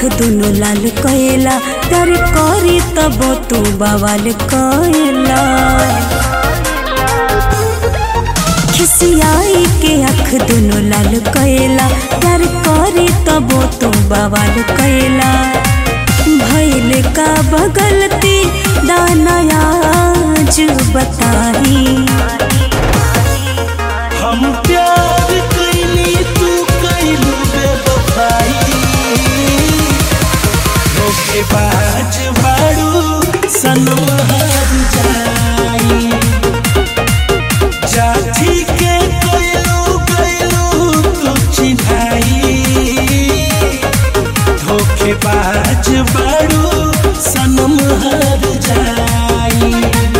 दुनो लाल कएला प्यार करी तब तू बवाल कएला खिसियाई के अख दुनो लाल कएला प्यार करी तब तू बवाल कएला भैल का बगलती दानयाज बताही हम प्यार कैली तू कैलू बेवफाई धोखेबाज बाड़ू सनम हार जाई जाठी के कैलू कैलू तू चिन्हाई धोखेबाज बाड़ू सनम हार जाई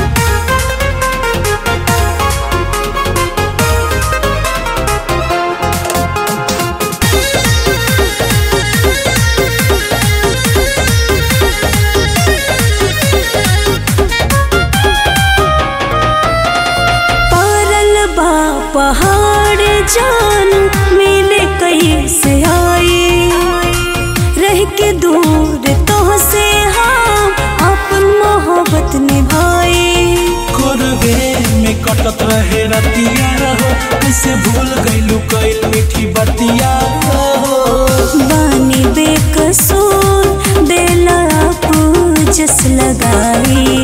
पारल बा पहाड़ जान मिले कैसे आई रह के दूर तो से हम अपन मोहब्बत निभाई कोरबे में कटत रहे रतिया हो कैसे भूल गइलू कइल मीठी बतिया हो बानी बेकसूर देला पूजस लगाई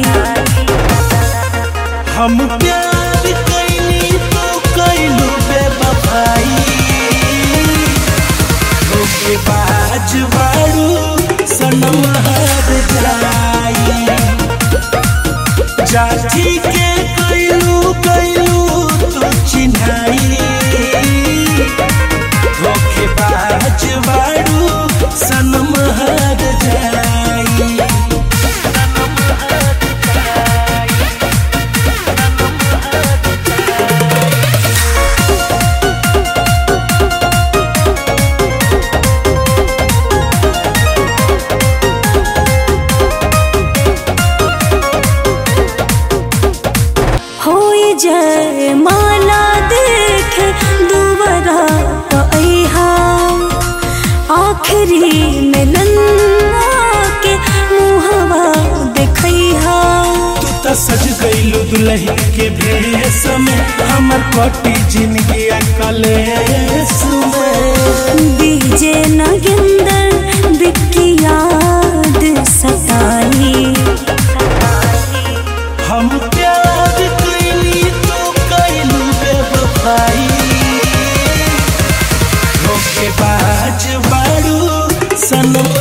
हम प्यार कैली तो कैलू बेवफाई धोखेबाज बाड़ू सनम हार जाई जाठी के कैलू कैलू तो चिन्हाई धोखेबाज बाड़ू सनम हार जाई होई जय माला देखे दुबरा पैहा आखिरी मिलन के मुहवा देखैहा तू त सज गइलू दुल्हन के भेष में हमर कटी जिंदगी कलेस में बीजे नगिंदर बिक्की याद सताई हम प्यार कैली तो कैलू बेवफाई धोखेबाज बाड़ू सनम